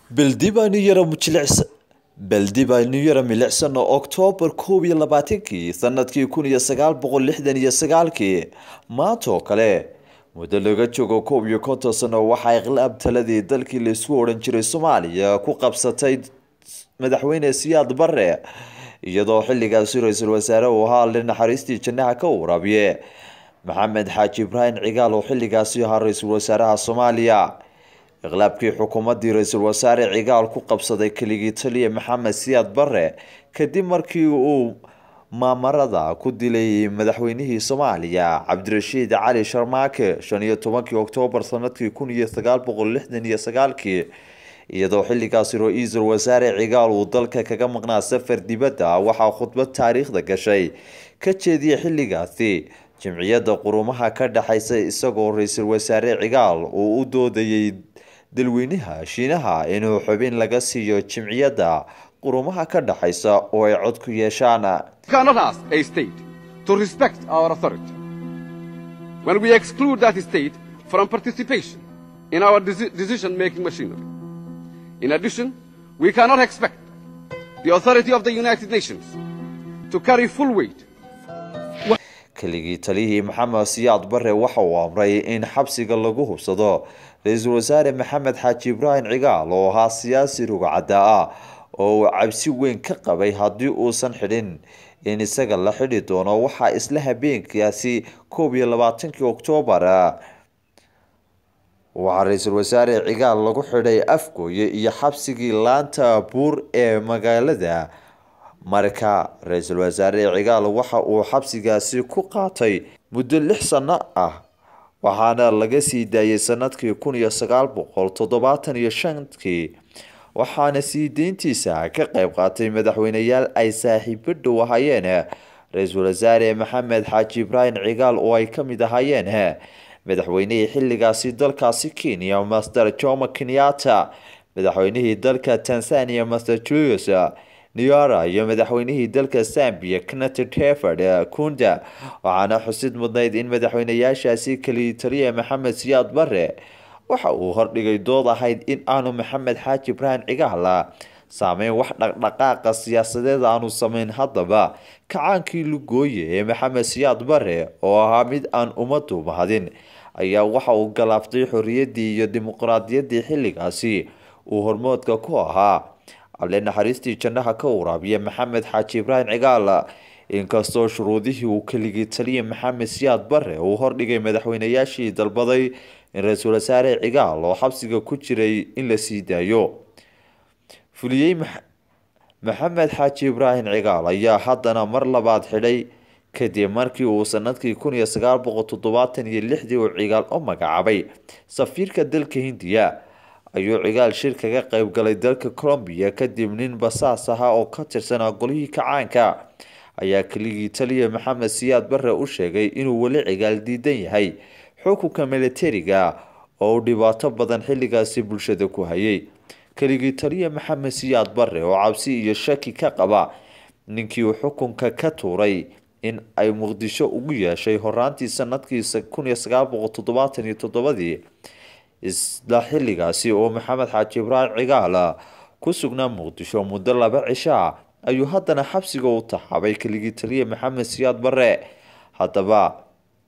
Baldib aynu yara jilicsan Baldib aynu yara milicsan oo Oktoobar koob iyo labaatankii sanadkii kun iyo sagaal boqol lixdan iyo sagaalkii maanta oo kale muddo laga joogo koob iyo konton sano waxaa iqlaab taladii dalkii la isku odhan jiray Soomaaliya ku qabsatay madaxweyne Siyaad Barre iyadoo xilligaasi ra-iisul wasaare uu ahaa le naxariistii jannaha ka waraabiye maxamed xaaji ibraahim cigaal oo xilligaasi ahaa ra-iisul wasaaraha Soomaaliya iqlaabkii xukuumaddii ra-iisul wasaare cigaal ku qabsaday keligii taliya maxamed siyaad barre kadib markii uu maamarada ku dilay madaxweynihii soomaaliya cabdirashiid cali sharmaake shan iyo tobankii oktoobar sanadkii kun iyo sagaal boqol lixdan iyo sagaalkii iyadoo xilligaasi ra-iisul wasaare cigaal uu dalka kaga maqnaa safar dibadda waxaa khudbad taariikhda gashay ka jeediyay xilligaasi jimciyadda qurumaha ka dhexaysa isagoo ra-iisul wasaare cigaal uu u doodayay dalweynaha shiinaha inuu xubin laga siiyo jimciyadda qurumaha ka dhexaysa oo ay cod ku yeeshaan cannot ask a state to respect our authority when we exclude that state from participation in our deci- decision-making machinery. In addition, we cannot expect the authority of the United Nations to carry full weight keligii taliyihii maxamed siyaad barre waxa uu amray in xabsiga lagu hubsado ra-iisul wasaare maxamed xaaji ibraahim cigaal oo ahaa siyaasi rugcadda ah oo uu cabsi weyn ka qabay haddii uusan xidhin in isaga la xidhi doono waxaa isla habeenkaasi koob iyo labaatankii oktoobar waxaa ra-iisul wasaare cigaal lagu xidhay afgooye iyo xabsigii laanta buur ee magaalada marka ra-iisul wasaare cigaal waxa uu xabsigaasi ku qaatay muddo lix sano ah waxaana laga sii daayay sanadkii kun iyo sagaal boqol toddobaatan iyo shankii waxaana sii deyntiisa ka qayb qaatay madaxweyneyaal ay saaxiibo dhow ahaayeen ra-iisul wasaare maxamed xaaji ibraahim cigaal oo ay ka mid ahaayeen madaxweynihii xilligaasi dalkaasi kenya master jomo kenyatta madaxweynihii dalka tanzania master julius niyara iyo madaxweynihii dalka zambia kenneth teford kunda waxaana xusid mudnayd in madaxweyneyaashaasi keliya taliya maxamed siyaad barre waxa uu hordhigay dood ahayd in aanu maxamed xaaji ibraahim cigaala saameyn wax dhaqdhaqaaqa siyaasadeed aanu sameyn haddaba kacaankii lugooye ee maxamed siyaad barre oo ahaa mid aan ummaddu mahadin ayaa waxa uu galaaftay xorriyaddii iyo dimuqraadiyaddii xilligaasi uu hormoodka ku ahaa alle naxariistii jannaha ka waraabiya maxamed xaaji ibraahim cigaal inkastoo shuruudihii uu keligii taliya maxamed siyaad barre uu hordhigay madaxweyneyaashii dalbaday in ra-iisul wasaare cigaal oo xabsiga ku jiray in la sii daayo fuliyey maxamed xaaji ibraahim cigaal ayaa haddana mar labaad xidhay kadib markii uu sanadkii kun iyo sagaal boqol toddobaatan iyo lixdii uu cigaal u magacaabay safiirka dalka hindiya ayuu cigaal shir kaga qayb galay dalka colombiya kadib nin basaas ahaa oo ka tirsanaa golihii kacaanka ayaa keligii taliya maxamed siyaad barre u sheegay inuu weli cigaal diidan yahay xukunka militariga oo uu dhibaato badan xilligaasi bulshada ku hayay keligii taliya maxamed siyaad barre oo cabsi iyo shaki ka qaba ninkii uu xukunka ka tuuray in ay muqdisho ugu yeeshay horaantii sanadkii kun iyo sagaal boqol toddobaatan iyo toddobadii isla xilligaasi oo maxamed xaaji ibraahim cigaal ku sugnaa muqdisho muddo laba cisho ah ayuu haddana xabsiga u taxaabay keligii taliya maxamed siyaad barre haddaba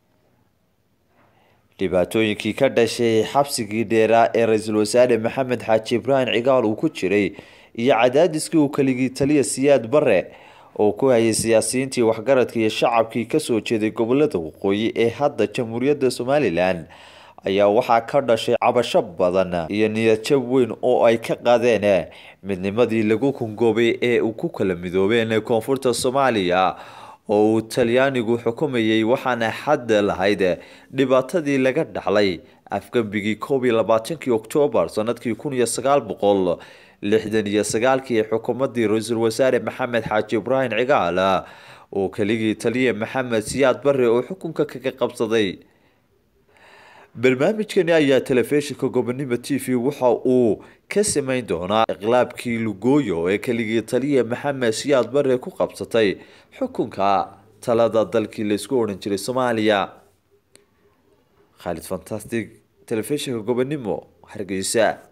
dhibaatooyinkii ka dhashay xabsigii dheeraa ee ra-iisul wasaare maxamed xaaji ibraahim cigaal uu ku jiray iyo cadaadiskii uu keligii taliya siyaad barre oo ku hayay siyaasiyiintii waxgaradka iyo shacabkii kasoo jeeday gobolada waqooyi ee hadda jamhuuriyadda somalilan ayaa waxaa ka dhashay cabasho badan iyo niyadjab weyn oo ay ka qaadeen midnimadii lagu kungoobay ee uu ku kala midoobeen koonfurta soomaaliya oo uu talyaanigu xukumayay waxaana xadda lahayd dhibaatadii laga dhaxlay afgambigii koob iyo labaatankii oktoobar sanadkii kun iyo sagaal boqol lixdan iyo sagaalkii xukuumaddii ra-iisul wasaare maxamed xaaji ibraahim cigaal oo keligii taliya maxamed siyaad barre oo xukunka kaga qabsaday barnaamijkani ayaa telefishinka gobonimo t v waxa uu ka sameyn doonaa iqlaabkii lugooyo ee keligii taliya maxamed siyaad barre ku qabsatay xukunka talada dalkii laysku odhan jiray soomaaliya khaalid fantastic telefishinka gobonimo hargeysa